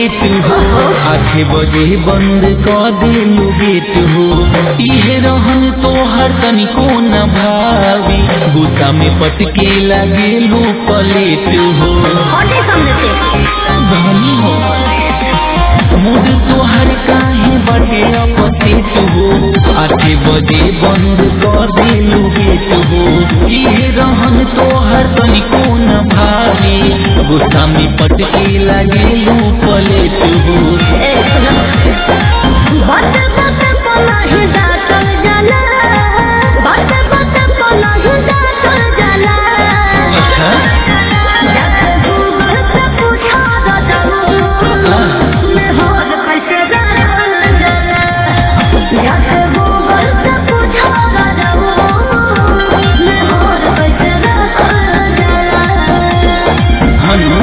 पलेट हो आठे बजे बंद कर दिलू गेट हो इहे रहन तो हर तनिको न भावी गुस्सा में पटके लागेलू पलेट हो हटे सामने से धनी हो मूड तोहर काहे बटे अपसेट हो आठे बजे बंद कर दिलू गेट हो इहे रहन तोहर तनिको न भावी गुस्सा में पटके लागेलू पलेट हो ए सुनो बात बात पला ही दातल जाला बात बात पला ही दातल जाला अच्छा जाके गूगल से पूछा दा जाऊं मैं होद कैसे दातल जाला जाके गूगल से पूछा दा जाऊं मैं होद कैसे दातल जाला हनु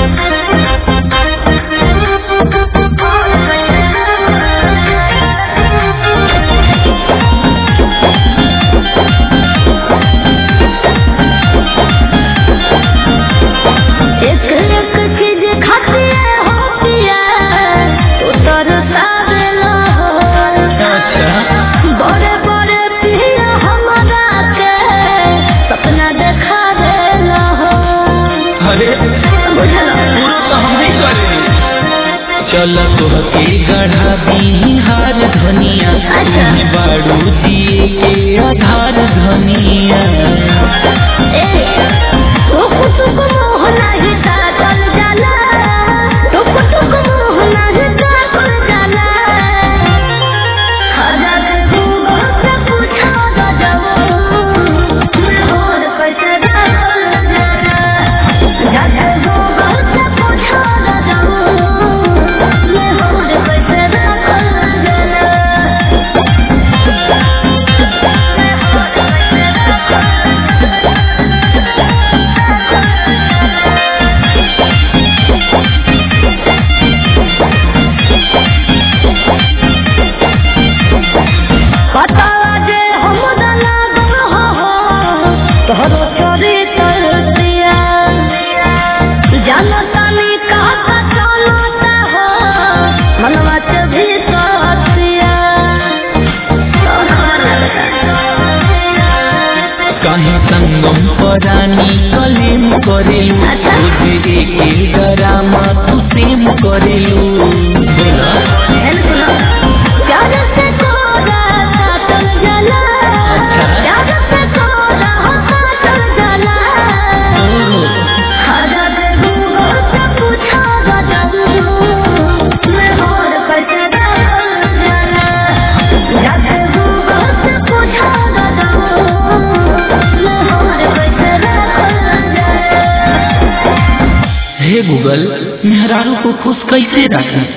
एक एक चीज खाती हो पिया तू तरसावेला हो अच्छा बड़े बड़े पिया हमरा के सपना देखावेला हो अरे बुझला पूरा तो हम नहीं करे चल तोहके गढ़ा दी हार धनिया अच्छा। तुम्हें बाड़ू दिए के आधार धनिया ए टुक टुक मोह नाही ताकल जाला टुक टुक मोह नाही ताकल जाला हजार गूगल से पूछा दा जाऊं मैं होद कैसे दाखल जाला हजार गूगल से पूछा दा जाऊं मैं होद कैसे दाखल जाला पता जे हम लागल हो तोहरो चोरी तरतिया जानता नहीं कहा का चलता हो मनवा के भी सतिया कहीं संगम परानी कलेम करेलू अच्छा। रोज एक डरामा तू सेम करेलू बोला प्यार से तोरा काटल जाला अच्छा। प्यार से तोरा काटल जाला ओहो, हजार गूगल से पूछा दा जाऊं मैं होद कैसे दाखल जाला हजार गूगल से पूछा दा जाऊं मैं होद कैसे दाखल जाला हे गूगल मेहरारू को खुश कैसे रखें